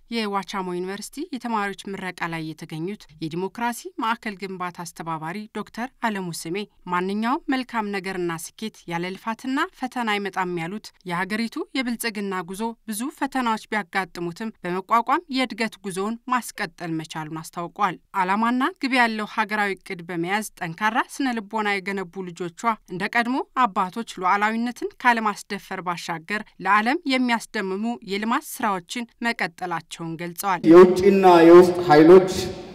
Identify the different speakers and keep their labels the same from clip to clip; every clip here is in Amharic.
Speaker 1: የዋቻሞ ዩኒቨርሲቲ የተማሪዎች ምረቃ ላይ የተገኙት የዲሞክራሲ ማዕከል ግንባታ አስተባባሪ ዶክተር አለሙ ስሜ ማንኛውም መልካም ነገርና ስኬት ያለ ልፋትና ፈተና አይመጣም ያሉት የሀገሪቱ የብልጽግና ጉዞ ብዙ ፈተናዎች ቢያጋጥሙትም በመቋቋም የእድገት ጉዞውን ማስቀጠል መቻሉን አስታውቋል። ዓላማና ግብ ያለው ሀገራዊ እቅድ በመያዝ ጠንካራ ስነ ልቦና የገነቡ ልጆቿ እንደ ቀድሞ አባቶች ሉዓላዊነትን ካለማስደፈር ባሻገር ለዓለም የሚያስደምሙ የልማት ስራዎችን መቀጠላቸው መሆናቸውን ገልጸዋል።
Speaker 2: የውጭና የውስጥ ኃይሎች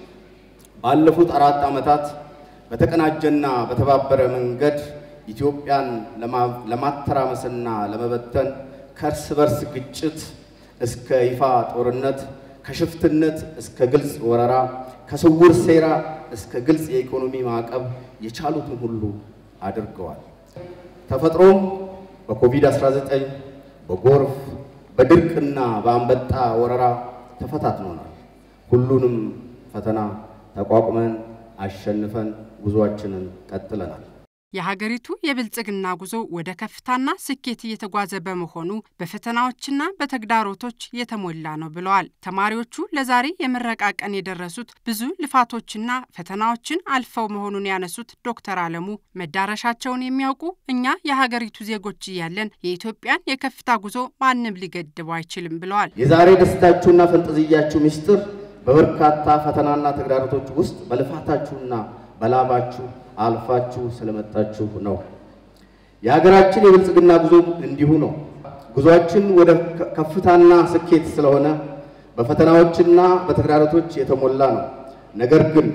Speaker 2: ባለፉት አራት ዓመታት በተቀናጀና በተባበረ መንገድ ኢትዮጵያን ለማተራመስና ለመበተን ከእርስ በርስ ግጭት እስከ ይፋ ጦርነት፣ ከሽፍትነት እስከ ግልጽ ወረራ፣ ከስውር ሴራ እስከ ግልጽ የኢኮኖሚ ማዕቀብ የቻሉትን ሁሉ አድርገዋል። ተፈጥሮም በኮቪድ-19 በጎርፍ በድርቅና በአንበጣ ወረራ ተፈታትኖናል። ሁሉንም ፈተና ተቋቁመን አሸንፈን ጉዞአችንን ቀጥለናል።
Speaker 1: የሀገሪቱ የብልጽግና ጉዞ ወደ ከፍታና ስኬት እየተጓዘ በመሆኑ በፈተናዎችና በተግዳሮቶች የተሞላ ነው ብለዋል። ተማሪዎቹ ለዛሬ የምረቃ ቀን የደረሱት ብዙ ልፋቶችና ፈተናዎችን አልፈው መሆኑን ያነሱት ዶክተር አለሙ መዳረሻቸውን የሚያውቁ እኛ የሀገሪቱ ዜጎች እያለን የኢትዮጵያን የከፍታ ጉዞ ማንም ሊገድበው አይችልም ብለዋል።
Speaker 2: የዛሬ ደስታችሁና ፈንጠዝያችሁ ምስጢር በበርካታ ፈተናና ተግዳሮቶች ውስጥ በልፋታችሁና በላባችሁ አልፋችሁ ስለመጣችሁ ነው። የሀገራችን የብልጽግና ጉዞ እንዲሁ ነው። ጉዞአችን ወደ ከፍታና ስኬት ስለሆነ በፈተናዎችና በተግዳሮቶች የተሞላ ነው። ነገር ግን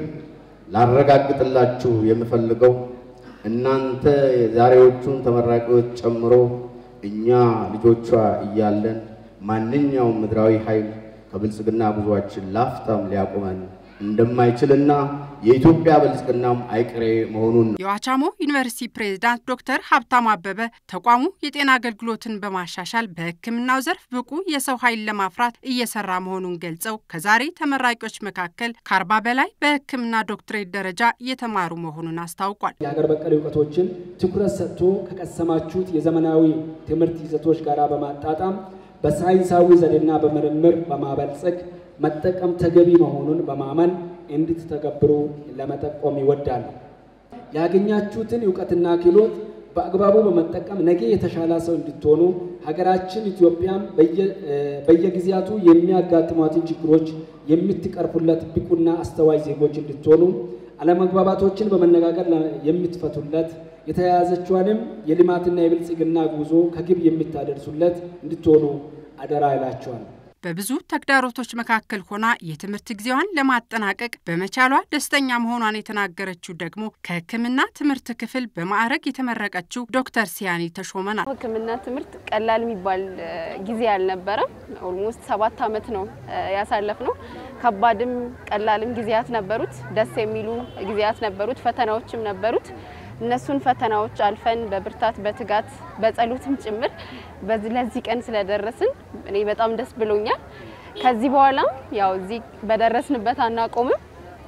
Speaker 2: ላረጋግጥላችሁ የምፈልገው እናንተ የዛሬዎቹን ተመራቂዎች ጨምሮ እኛ ልጆቿ እያለን ማንኛውም ምድራዊ ኃይል ከብልጽግና ጉዞአችን ላፍታም ሊያቆመን እንደማይችልና የኢትዮጵያ ብልጽግናም አይቀሬ መሆኑን ነው።
Speaker 1: የዋቻሞ ዩኒቨርሲቲ ፕሬዝዳንት ዶክተር ሀብታሙ አበበ ተቋሙ የጤና አገልግሎትን በማሻሻል በሕክምናው ዘርፍ ብቁ የሰው ኃይል ለማፍራት እየሰራ መሆኑን ገልጸው ከዛሬ ተመራቂዎች መካከል ከአርባ በላይ በሕክምና ዶክትሬት ደረጃ እየተማሩ መሆኑን አስታውቋል።
Speaker 3: የሀገር በቀል እውቀቶችን ትኩረት ሰጥቶ ከቀሰማችሁት የዘመናዊ ትምህርት ይዘቶች ጋር በማጣጣም በሳይንሳዊ ዘዴና በምርምር በማበልጸግ መጠቀም ተገቢ መሆኑን በማመን እንድትተገብሩ ለመጠቆም ይወዳሉ። ያገኛችሁትን እውቀትና ክህሎት በአግባቡ በመጠቀም ነገ የተሻለ ሰው እንድትሆኑ ሀገራችን ኢትዮጵያም በየጊዜያቱ የሚያጋጥሟትን ችግሮች የምትቀርፉለት ብቁና አስተዋይ ዜጎች እንድትሆኑ አለመግባባቶችን በመነጋገር የምትፈቱለት የተያያዘችዋንም የልማትና የብልጽግና ጉዞ ከግብ የምታደርሱለት እንድትሆኑ አደራ ይላቸዋል።
Speaker 1: በብዙ ተግዳሮቶች መካከል ሆና የትምህርት ጊዜዋን ለማጠናቀቅ በመቻሏ ደስተኛ መሆኗን የተናገረችው ደግሞ ከሕክምና ትምህርት ክፍል በማዕረግ የተመረቀችው ዶክተር ሲያኒ ተሾመ ናት።
Speaker 4: ሕክምና ትምህርት ቀላል የሚባል ጊዜ አልነበረም። ኦልሞስት ሰባት ዓመት ነው ያሳለፍ ነው። ከባድም ቀላልም ጊዜያት ነበሩት። ደስ የሚሉ ጊዜያት ነበሩት። ፈተናዎችም ነበሩት። እነሱን ፈተናዎች አልፈን በብርታት በትጋት በጸሎትም ጭምር ለዚህ ቀን ስለደረስን እኔ በጣም ደስ ብሎኛል። ከዚህ በኋላም ያው እዚህ በደረስንበት አናቆምም።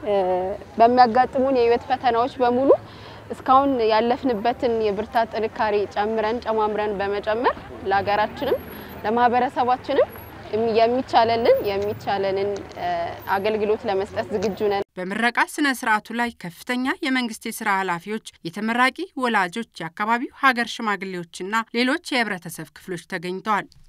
Speaker 4: በሚያጋጥሙን የህይወት ፈተናዎች በሙሉ እስካሁን ያለፍንበትን የብርታት ጥንካሬ ጨምረን ጨማምረን በመጨመር ለሀገራችንም ለማህበረሰባችንም የሚቻለልን የሚቻለንን አገልግሎት ለመስጠት ዝግጁ ነን።
Speaker 1: በምረቃ ስነ ስርዓቱ ላይ ከፍተኛ የመንግስት የስራ ኃላፊዎች፣ የተመራቂ ወላጆች፣ የአካባቢው ሀገር ሽማግሌዎችና ሌሎች የህብረተሰብ ክፍሎች ተገኝተዋል።